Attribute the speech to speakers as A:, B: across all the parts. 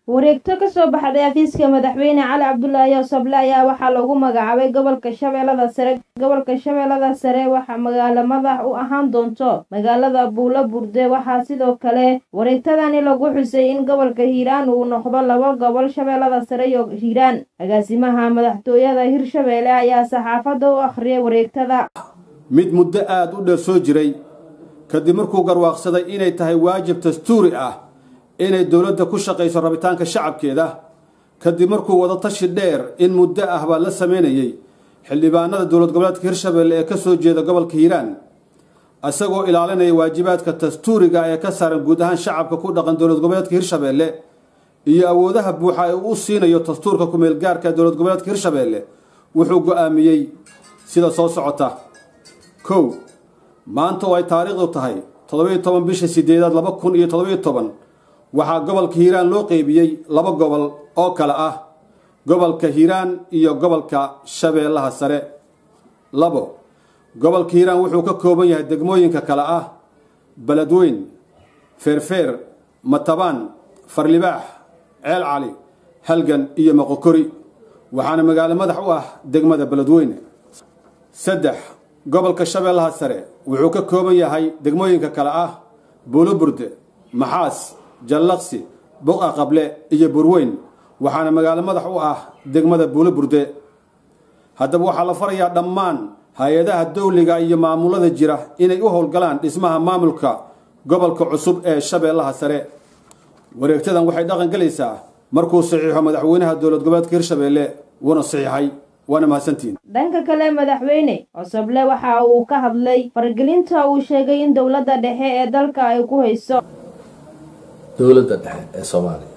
A: wareegto ka soo baxday xafiiska madaxweyne cali cabdulaahi yoosable ayaa waxaa lagu magacaabay gobolka shabeellada sare gobolka shabeellada sare waxaa magaalo madax u ahaan doonto magaalada buulo burde waxaa sidoo kale wareegtadani lagu xusay in gobolka hiiraan uu noqdo laba gobol shabeellada sare iyo hiiraan agaasimaha madaxtooyada hirshabeelle ayaa saxaafadda u akhriyay wareegtada
B: mid muddo aada u dheer soo jiray kadib markuu garwaaqsaday inay tahay waajib dastuuri ah inay dowladda ku shaqayso rabitaanka shacabkeeda kadib markuu wada tashi dheer in muddo ah baa la sameynayey xildhibaanada dowlad goboleedka hirshabeelle ee ka soo jeeda gobolka hiiraan isagoo ilaalinaya waajibaadka dastuuriga ee ka saaran guud ahaan shacabka ku dhaqan dowlad goboleedka hirshabeelle iyo awoodaha buuxa ee uu siinayo dastuurka ku-meelgaarka dowlad goboleedka hirshabeelle wuxuu go-aamiyey sida soo socota kow maanta oo ay taariikhdu tahay toddobiyo toban bisha sideedaad laba kun iyo toddobiyo toban waxaa gobolka hiiraan loo qeybiyey laba gobol oo kale ah gobolka hiiraan iyo gobolka shabeellaha sare labo gobolka hiiraan wuxuu ka kooban yahay degmooyinka kale ah beledweyn feerfeer matabaan farlibaax ceel cali halgan iyo moqokori waxaana magaalo madax u ah degmada beledweyne saddex gobolka shabeellaha sare wuxuu ka kooban yahay degmooyinka kale ah buuloburde maxaas jallaqsi buqa qable iyo burweyn waxaana magaalo madax u ah degmada buuloburde haddaba waxaa la farayaa dhammaan hay-adaha dowliga iyo maamulada jira inay u howlgalaan dhismaha maamulka gobolka cusub ee shabeellaha sare wareegtadan waxay dhaqan gelaysaa markuu saxiixo madaxweynaha dowlad goboleedka hirshabeelle wuuna saxiixay waana mahadsantihiin
A: dhanka kale madaxweyne cosoble waxa uu ka hadlay faragelinta uu sheegay in dowladda dhexe ee dalka ay ku hayso
C: dowladda dhexe ee soomaaliya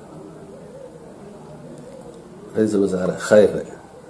C: ra-iisul wasaare khayre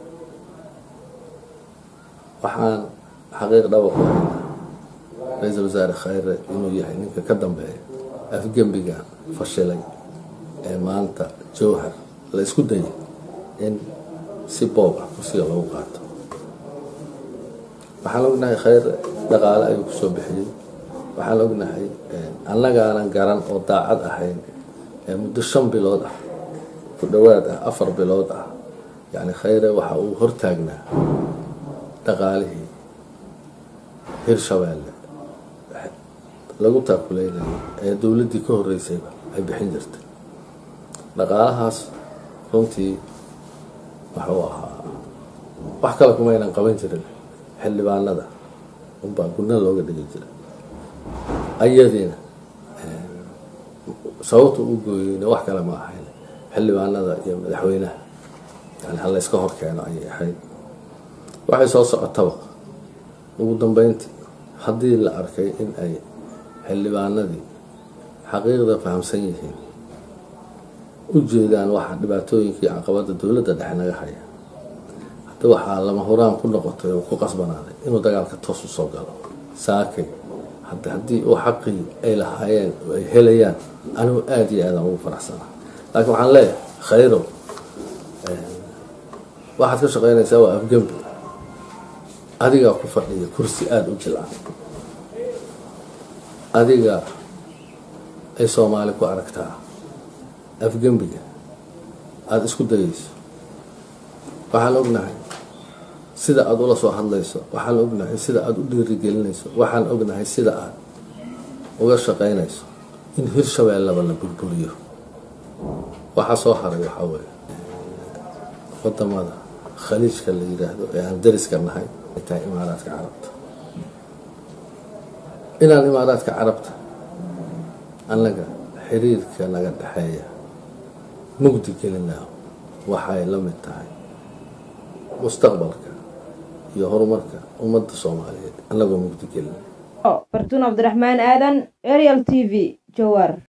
C: waxaan xaqiiq dhaba ku haynaa ra-iisul wasaare khayre inuu yahay ninka ka dambeeya afgembiga fashilay ee maanta jowhar la isku dayay in si boob ah kursiga lagu qaato waxaan ognahay khayre dhaqaale ayuu kusoo bixiyey waxaan ognahay annagaanan garan oo daacad ahayn ee muddo shan bilood ah ku dhowaad ah afar bilood ah yacni khayre waxa uu hortaagnaa dhaqaalihii hirshabeelle lagu taakuleynayay ee dowladdii ka horreysayba ay bixin jirtay dhaqaalahaas runtii wuxuu ahaa wax kale kumaynan qaban jirin xildhibaanada unbaa gudna looga dhigi jiray ayadiina sababta u gooyeyna wax kale ma ahayn xildhibaanada iyo madaxweynaha yani ha layska hor keeno ayay ahayd waxay soo socotaba ugu dambeyntii haddii la arkay in ay xildhibaanadii xaqiiqda fahamsan yihiin u jeedaan waxa dhibaatooyinkii caqabada dowladda dhexe naga haya hadda waxaa lama huraan ku noqotay oo ku qasbanaaday inuu dagaalka toos usoo galo saakay hadda haddii uu xaqii ay lahaayeen oo ay helayaan anigu aada iyo aadaan ugu faraxsanaa laakiin waxaan leeyahay khayrow waxaad ka shaqeynaysaa waa afgembi adigaa ku fadhiya kursi aada u jilcan adiga ay soomaali ku aragtaa afgembiga aada isku dayayso waxaan ognahay sida aada ula soo hadlayso waxaan ognahay sida aada u dhiirigelinayso waxaan ognahay sida aada uga shaqeynayso in hirshabeellaba la burburiyo waxaa soo haray waxaa weeye wadamada khaliijka la yidhaahdo ee aan dariska nahay ay tahay imaaraadka carabta inaan imaaraadka carabta annaga xiriirka naga dhexeeya mugdi gelinaa waxay la mid tahay mustaqbalka iyo horumarka ummadda soomaaliyeed annagoo mugdi gelina
A: fartuun cabdiraxmaan aadan ariel t v jowar